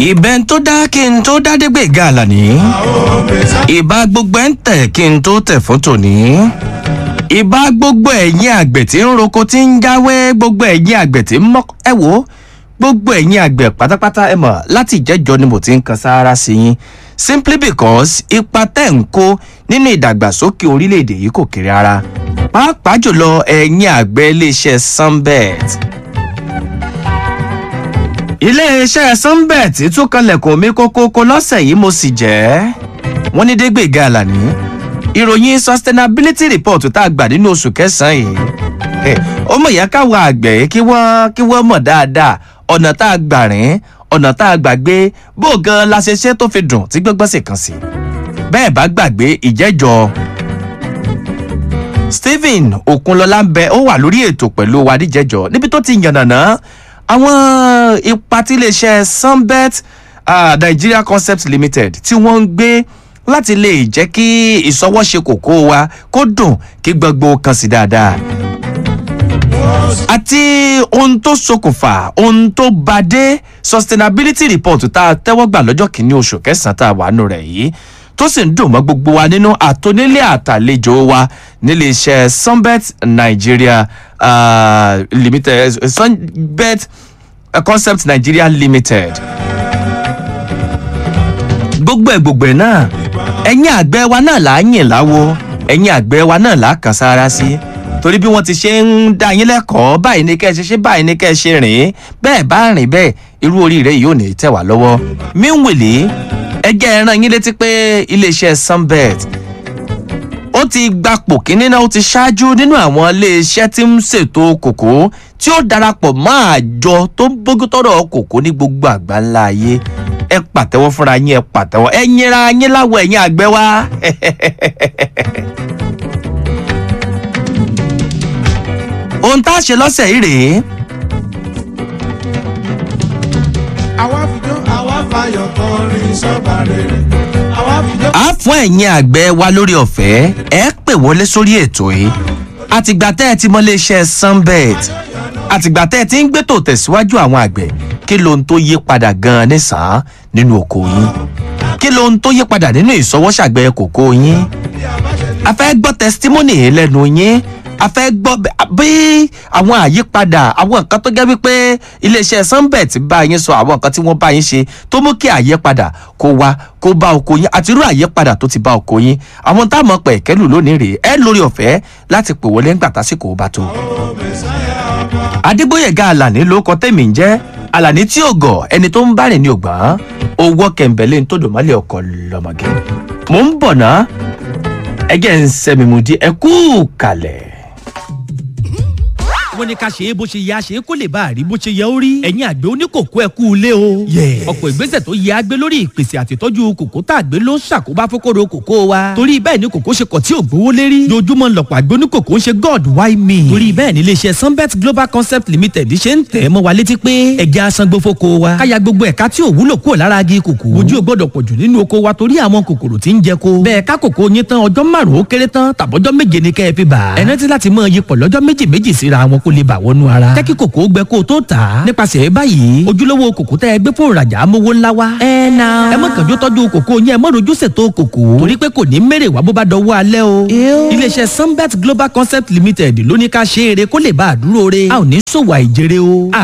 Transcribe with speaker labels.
Speaker 1: ìbẹ́n tó dá kí n tó dá dégbè gàlà ní. ìbá gbogbo ẹ̀ ń tẹ̀ kí n tó tẹ̀ fún tòní. ìbá gbogbo ẹ̀yìn àgbẹ̀ tí ń roko tí ń jáwé gbogbo ẹ̀yìn àgbẹ̀ tí ń mọ́ ẹ wò ó gbogbo ẹ̀yìn àgbẹ̀ pátápátá ẹ mọ̀ láti ìjẹ́jọ́ ni mo ti ń kan sáárá sí yín simply because ipa tẹ̀ ń kó nínú ìdàgbàsókè orílẹ̀-èdè yìí kò kéré ara pàápàá jùlọ ẹ̀yìn àgbẹ̀ iléeṣẹ́ sunbet iléeṣẹ́ sunbet tún kanlẹ̀kùn mi kókókó lọ́sẹ̀ yìí mo sì jẹ́ wọ́n ní dégbèga àlàní ìròyìn sustainability report tá a gbà nínú oṣù kẹsàn-án yìí ó mọ̀ yẹ káwọn àgbẹ̀ kí wọ́n kí wọ́n mọ̀ dáadáa ọ̀nà tá a gbà rìn ọ̀nà tá a gbà gbé bó gan la ṣe ṣe tó fi dùn tí gbọ́ngbọ́n sì kàn sí bẹ́ẹ̀ bá gbàgbé ìjẹ́jọ́ stephen okunlọlá ń bẹ ó wà lórí ètò pẹ̀lú wa níjẹ́jọ́ níbi tó ti yànnàná àwọn ipa tí iléeṣẹ́ sunbet uh, nigeria concept limited tí wọ́n ń gbé láti lè jẹ́ kí ìsọwọ́ṣe kòkó wa kó dùn kí gbogbo kan sí dáadáa àti ohun tó ṣokùnfà ohun tó bá dé sustainability report tá a tẹ́wọ́ gbà lọ́jọ́ kìíní oṣù kẹsàn-án tá a wà nù rẹ̀ yìí tó sì ń dùn mọ́ gbogbo wa nínú àtònílé àtàlejò wa nílé iṣẹ́ sunbet nigeria uh, limited uh, sunbet uh, concept nigeria limited gbogbo ẹ̀ gbogbo ẹ̀ náà ẹ̀yin àgbẹ̀ wa náà là á yìn láwo ẹ̀yin àgbẹ̀ wa náà là á kàn sára sí. Si torí bí wọ́n ti ṣe ń dá yín lẹ́kọ̀ọ́ báyìí ní kẹ́ ẹ ṣe ṣe báyìí ní kẹ́ ẹ ṣe rìn bẹ́ẹ̀ bá rìn bẹ́ẹ̀ irú oríire yìí ò ní tẹ̀ wá lọ́wọ́. míwìlì ẹgẹ́ ẹran yín létí pé iléeṣẹ́ sunbet ó ti gbapò kínní náà ó ti ṣáájú nínú àwọn iléeṣẹ́ tí ń ṣètò kòkó tí ó darapọ̀ mọ́ àjọ tó ń bójútọ́rọ̀ kòkó ní gbogbo àgbáńlá ayé ẹ pàtẹ́wọ́ fúnra yín ẹ pàtẹ́wọ́ ẹ yẹra yín láwọ̀ ẹ̀yìn àgbẹ̀ wa. ohun tá a ṣe lọ́sẹ̀ yìí rèé.
Speaker 2: àwa fìjọ àwa fàyọ̀ kọrin sọ́ba rere àwa fìjọ.
Speaker 1: a fún ẹ̀yin àgbẹ̀ wa lórí ọ̀fẹ́ ẹ pè wọlé sórí ètò yìí àtìgbà tẹ́ ẹ ti mọ iléeṣẹ́ sunbet àtìgbà tẹ́ ẹ ti ń gbẹ́tò tẹ̀síwájú àwọn àgbẹ̀ kí lohun tó yí padà gan-an nísàn-án nínú oko yín kí lohun tó yí padà nínú ìsọwọ́sàgbẹ̀ kòkó yín a fẹ́ gbọ́ testimony lẹ́nu yín a fẹ́ gbọ́ bí àwọn àyípadà àwọn nǹkan tó jẹ́ wípé iléeṣẹ́ sunbet bá yín sọ àwọn nǹkan tí wọ́n bá yín ṣe tó mú kí àyípadà kó wá kó bá oko yín àti irú àyípadà tó ti bá oko yín àwọn táwọn pẹ̀ kẹ́lù lónìí rèé ẹ lórí ọ̀fẹ́ láti pè wọlé ńgbà tásìkò bá tó. adégbòyèga alani ló kọ tẹ̀mí ń jẹ́ alani tí ò gọ̀ ẹni tó ń bá rìn ní ògbọ́n owó kẹ̀ǹbẹ̀lẹ́ ń tó dòmọ́lẹ̀ ọkọ̀ lọ́mọge. mò ń bọ̀ ná ẹgẹ́ ń sẹ́mi mu di ẹkú kalẹ̀
Speaker 3: wọ́n ní ká ṣe é bó ṣe yẹ àṣe kó lè bá a rí bó ṣe yẹ ó rí. ẹ̀yin àgbẹ̀ oníkòkó ẹ kú ilé o. ọ̀pọ̀ ìgbésẹ̀ tó yẹ àgbẹ̀ lórí ìpèsè àtìtọ́jú kòkó tá àgbẹ̀ ló ń ṣàkóbá fókòrò kòkó wa. torí bẹ́ẹ̀ ni kòkó ṣe kọ̀ tí ò gbówó lérí. dojúmọ́ lọ̀pọ̀ àgbẹ̀ oníkòkó ń ṣe god why me. torí bẹ́ẹ̀ ni iléeṣẹ́ sunbet global concept limited ṣe ń tẹ̀ mọ́ wa létí pé ẹja asangbó fóko wa. káya gbogbo ẹ̀ka tí ò wúlò kúrò lára agi kòkó. ojú ò gbọ́dọ̀ pọ̀jù nínú oko wa torí àwọn kòkòrò tí ń jẹ ko. bẹ́ẹ̀ ká kòkó yín tán ọjọ́ márùn-ún ó kéré tán tàbọ́jọ́ méje ni kẹ́ ẹ fi bà. ẹ rántí láti mọ iyipọ̀ lọ́jọ́ méjì méjì síra wọn kó lè bà wọnú ara jẹ́ kí kòkó gbẹ kó o tó tà á. nípasẹ̀ báyìí ojúlówó kòkó tẹ́ ẹ gbé fún ìrajà amówó ńlá wa. ẹ na. ẹ mọ̀ kànjú tọ́jú kòkó yẹn ẹ mọ̀ rojú ṣètò kòkó. torí pé kò ní mèrè wá bó bá dọwọ́ alẹ́ o. iléeṣẹ́ sunbet global concept limited ló ní ká ṣe eré kó lè bá a dúró re. a ò ní sòwò àìjèrè o.